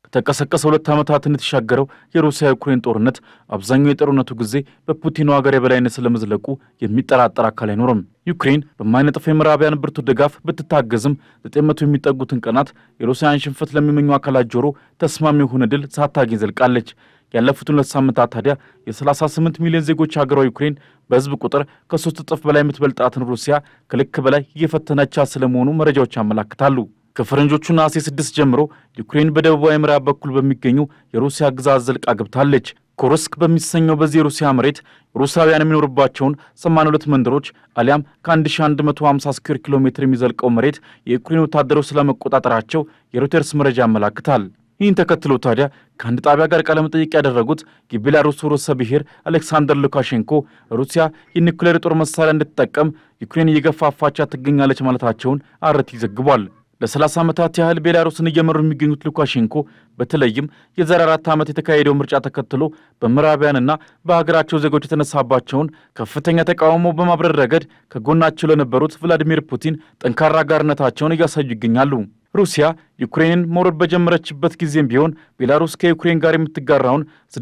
ከተቀሰቀሰ ሁለት ዓመታትን የተሻገረው የሩሲያ ዩክሬን ጦርነት አብዛኛው የጦርነቱ ጊዜ በፑቲኑ ሀገር የበላይነት ስለመዝለቁ የሚጠራጠር አካል አይኖርም። ዩክሬን በማይነጥፍ የምዕራባውያን ብርቱ ድጋፍ ብትታገዝም ዘጠኝ መቶ የሚጠጉትን ቀናት የሩሲያን ሽንፈት ለሚመኙ አካላት ጆሮ ተስማሚ የሆነ ድል ሳታገኝ ዘልቃለች። ያለፉትን ሁለት ሳምንታት ታዲያ የ38 ሚሊዮን ዜጎች ሀገሯ ዩክሬን በሕዝብ ቁጥር ከሶስት እጥፍ በላይ የምትበልጣትን ሩሲያ ከልክ በላይ እየፈተነቻት ስለመሆኑ መረጃዎች ያመላክታሉ። ከፈረንጆቹ ነሐሴ 6 ጀምሮ ዩክሬን በደቡባዊ ምዕራብ በኩል በሚገኙ የሩሲያ ግዛት ዘልቃ ገብታለች። ኩርስክ በሚሰኘው በዚህ የሩሲያ መሬት ሩሳውያን የሚኖርባቸውን 82 መንደሮች አሊያም ከ1150 ስኩዌር ኪሎ ሜትር የሚዘልቀው መሬት የዩክሬን ወታደሮች ስለመቆጣጠራቸው የሮይተርስ መረጃ ያመላክታል። ይህን ተከትሎ ታዲያ ከአንድ ጣቢያ ጋር ቃለ መጠይቅ ያደረጉት የቤላሩስ ርዕሰ ብሔር አሌክሳንደር ሉካሼንኮ ሩሲያ የኒውክሌር የጦር መሳሪያ እንድትጠቀም ዩክሬን እየገፋፋቻት ትገኛለች ማለታቸውን አርቲ ዘግቧል። ለ30 ዓመታት ያህል ቤላሩስን እየመሩ የሚገኙት ሉካሼንኮ በተለይም የዛሬ አራት ዓመት የተካሄደው ምርጫ ተከትሎ በምዕራባውያንና በሀገራቸው ዜጎች የተነሳባቸውን ከፍተኛ ተቃውሞ በማብረር ረገድ ከጎናቸው ለነበሩት ቭላዲሚር ፑቲን ጠንካራ አጋርነታቸውን እያሳዩ ይገኛሉ። ሩሲያ ዩክሬንን መውረድ በጀመረችበት ጊዜም ቢሆን ቤላሩስ ከዩክሬን ጋር የምትጋራውን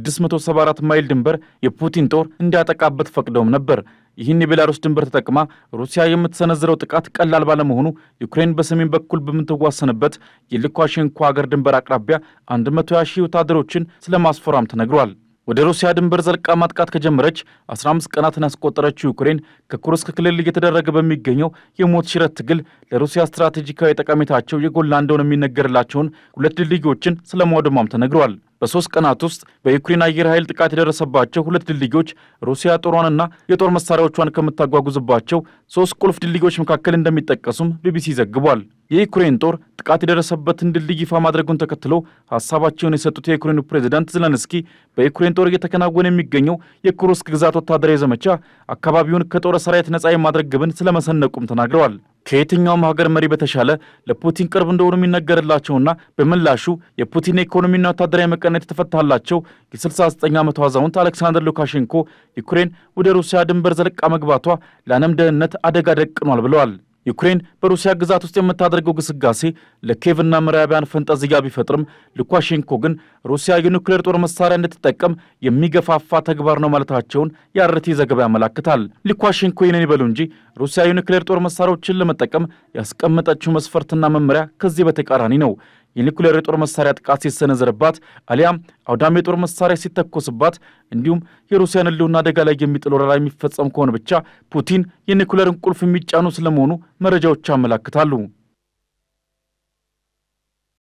674 ማይል ድንበር የፑቲን ጦር እንዲያጠቃበት ፈቅደውም ነበር። ይህን የቤላሩስ ድንበር ተጠቅማ ሩሲያ የምትሰነዝረው ጥቃት ቀላል ባለመሆኑ ዩክሬን በሰሜን በኩል በምትዋሰንበት የሉካሼንኮ ሀገር ድንበር አቅራቢያ 120 ሺህ ወታደሮችን ስለማስፈራም ተነግሯል። ወደ ሩሲያ ድንበር ዘልቃ ማጥቃት ከጀመረች 15 ቀናትን ያስቆጠረችው ዩክሬን ከኩርስክ ክልል እየተደረገ በሚገኘው የሞት ሽረት ትግል ለሩሲያ ስትራቴጂካዊ ጠቀሜታቸው የጎላ እንደሆነ የሚነገርላቸውን ሁለት ድልድዮችን ስለማውደሟም ተነግሯል። በሶስት ቀናት ውስጥ በዩክሬን አየር ኃይል ጥቃት የደረሰባቸው ሁለት ድልድዮች ሩሲያ ጦሯንና የጦር መሳሪያዎቿን ከምታጓጉዝባቸው ሶስት ቁልፍ ድልድዮች መካከል እንደሚጠቀሱም ቢቢሲ ዘግቧል። የዩክሬን ጦር ጥቃት የደረሰበትን ድልድይ ይፋ ማድረጉን ተከትሎ ሀሳባቸውን የሰጡት የዩክሬኑ ፕሬዚዳንት ዘለንስኪ በዩክሬን ጦር እየተከናወነ የሚገኘው የኩርስክ ግዛት ወታደራዊ ዘመቻ አካባቢውን ከጦር ሰራዊት ነጻ የማድረግ ግብን ስለመሰነቁም ተናግረዋል። ከየትኛውም ሀገር መሪ በተሻለ ለፑቲን ቅርብ እንደሆኑ የሚነገርላቸውና በምላሹ የፑቲን የኢኮኖሚና ወታደራዊ መቀነት የተፈታላቸው የ69 ዓመቱ አዛውንት አሌክሳንደር ሉካሼንኮ ዩክሬን ወደ ሩሲያ ድንበር ዘልቃ መግባቷ ለዓለም ደህንነት አደጋ ደቅኗል ብለዋል። ዩክሬን በሩሲያ ግዛት ውስጥ የምታደርገው ግስጋሴ ለኬቭና ምዕራባውያን ፈንጠዝያ ቢፈጥርም ሉካሼንኮ ግን ሩሲያ የኒውክሌር ጦር መሳሪያ እንድትጠቀም የሚገፋፋ ተግባር ነው ማለታቸውን የአርቲ ዘገባ ያመላክታል። ሉካሼንኮ ይህንን ይበሉ እንጂ ሩሲያ የኒውክሌር ጦር መሳሪያዎችን ለመጠቀም ያስቀመጠችው መስፈርትና መመሪያ ከዚህ በተቃራኒ ነው። የኒኩሌር የጦር መሳሪያ ጥቃት ሲሰነዘርባት አሊያም አውዳሚ የጦር መሳሪያ ሲተኮስባት እንዲሁም የሩሲያን ሕልውና አደጋ ላይ የሚጥል ወረራ የሚፈጸም ከሆነ ብቻ ፑቲን የኒኩሌርን ቁልፍ የሚጫኑ ስለመሆኑ መረጃዎች ያመላክታሉ።